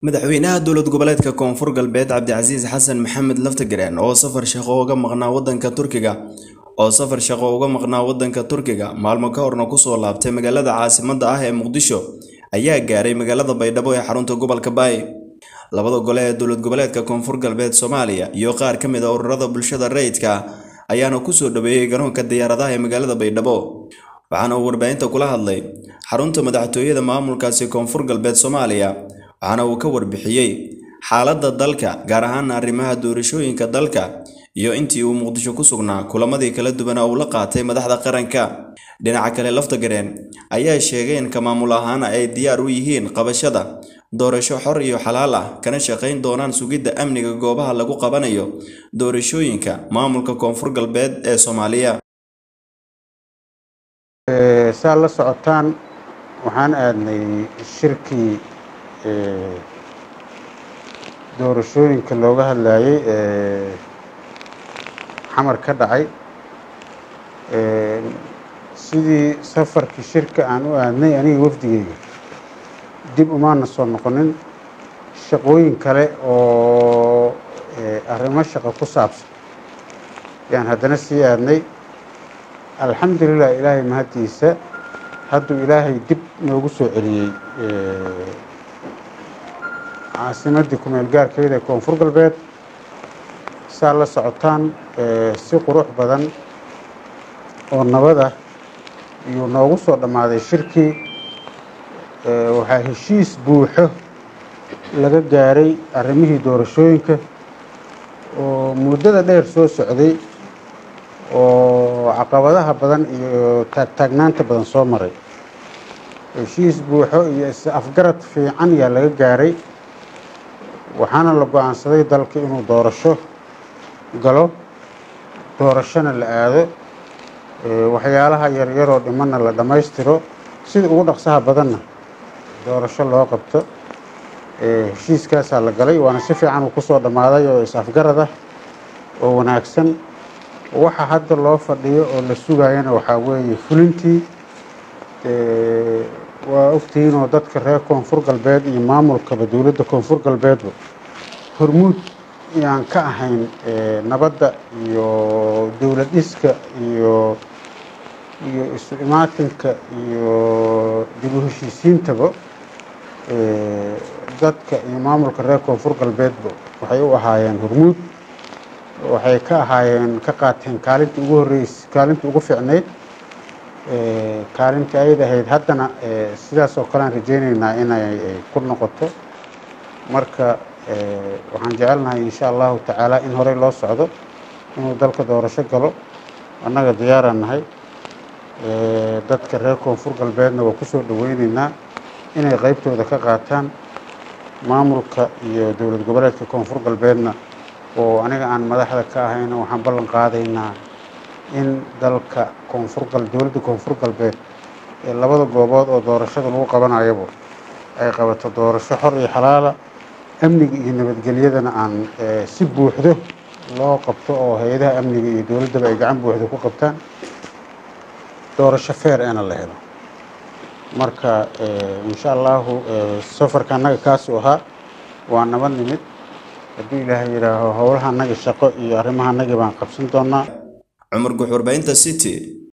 madaxweynaha dowlad goboleedka koonfur galbeed cabdicasiis xasan maxamed laftagareen oo safar shaqo uga maqnaa wadanka turkiga oo safar shaqo uga maqnaa wadanka turkiga maalmo ka horna kusoo laabtay magaalada caasimadda ah ee muqdisho ayaa gaaray magaalada baydhabo ee xarunta gobolka baay labada gole ee dowlad goboleedka koonfur galbeed soomaaliya iyo qaar ka mid a ururada bulshada rayidka ayaana kusoo dhaweeyey garoonka diyaaradaha ee magaalada baydhabo waxaana uu warbaahinta kula hadlay xarunta madaxtooyada maamulkaasi koonfur galbeed soomaaliya waxaana uu ka warbixiyey xaaladda dalka gaar ahaan arrimaha doorashooyinka dalka iyo intii uu muqdisho ku sugnaa kulamadii kala duwana uu la qaatay madaxda qaranka dhinaca kale laftagareen ayaa sheegay in ka maamul ahaana ay diyaar u yihiin qabashada doorasho xor iyo xalaal ah kana shaqayn doonaan sugidda amniga goobaha lagu qabanayo doorashooyinka maamulka koonfur galbeed ee soomaaliya saa la socotaan waxaan aadnay shirkii doorashooyinka looga hadlayay xamar ka dhacay sidii safarkii shirka aan u aadnay aniga wafdigeyga dib umaana soo noqonin shaqooyin kale oo arrimo shaqo ku saabsan yaan haddana sii aadnay alxamdulilah ilaahay mahaddiisa hadduu ilaahay dib noogu soo celiyey caasimaddii kumeel gaarkeeda ee koonfur galbeed saa la socotaan si qurux badan oo nabad ah iyuu noogu soo dhammaaday shirkii waxaa heshiis buuxo laga gaaray arrimihii doorashooyinka oo muddada dheer soo socday oo caqabadaha badan iyo taagtaagnaanta badan soo maray heshiis buuxo iyo is-afgarad fiican yaa laga gaaray waxaana la go-aansaday dalka inuu doorasho galo doorashona la aado waxyaalaha yaryaroo dhimanna la dhammaystiro sida ugu dhaqsaha badanna doorasho loo qabto heshiiskaasaa la galay waana si fiican uu kusoo dhammaaday oo is-afgarad ah oo wanaagsan waxa hadda loo fadhiyo oo la sugayana waxaa weeye fulintii waa ogtihiinoo dadka reer koonfur galbeed iyo maamulkaba dowladda koonfur galbeedba hormuud yaan ka ahayn nabadda iyo dowlad dhiska iyo iyo isu imaatinka iyo dib u heshiisiintaba dadka iyo maamulka reer koonfur galbeedba waxay u ahaayeen hormuud waxay ka ahaayeen ka qaateen kaalintii ugu horreys kaalintii ugu fiicnayd kaalintii ayad ahayd haddana sidaas oo kale aan rajaynaynaa inay ku noqoto marka waxaan jecelnahay insha allahu tacaala in horey loo socdo inuu dalka doorasho galo annaga diyaaraan nahay dadka reer koonfur galbeedna waa kusoo dhaweyneynaa inay qeybtooda ka qaataan maamulka iyo dowlad goboleedka koonfur galbeedna oo aniga aan madaxda ka ahayna waxaan ballan qaadaynaa in dalka koonfur gal dowladda koonfur galbeed ee labada goobood oo doorashada lagu qabanayaba ay qabato doorasho xor iyo xalaala amniga iyo nabadgelyadana aan si buuxdo loo qabto oo hay-adaha amniga iyo dowladdaba ay gacan buuxda ku qabtaan doorasho feer eena la helo marka insha allahu safarka annaga kaasuu ahaa waa nabad nimid hadduu ilaahay yidhaaho howlaha annaga shaqo iyo arrimaha annaga baan qabsan doonaa cumar guux warbaahinta city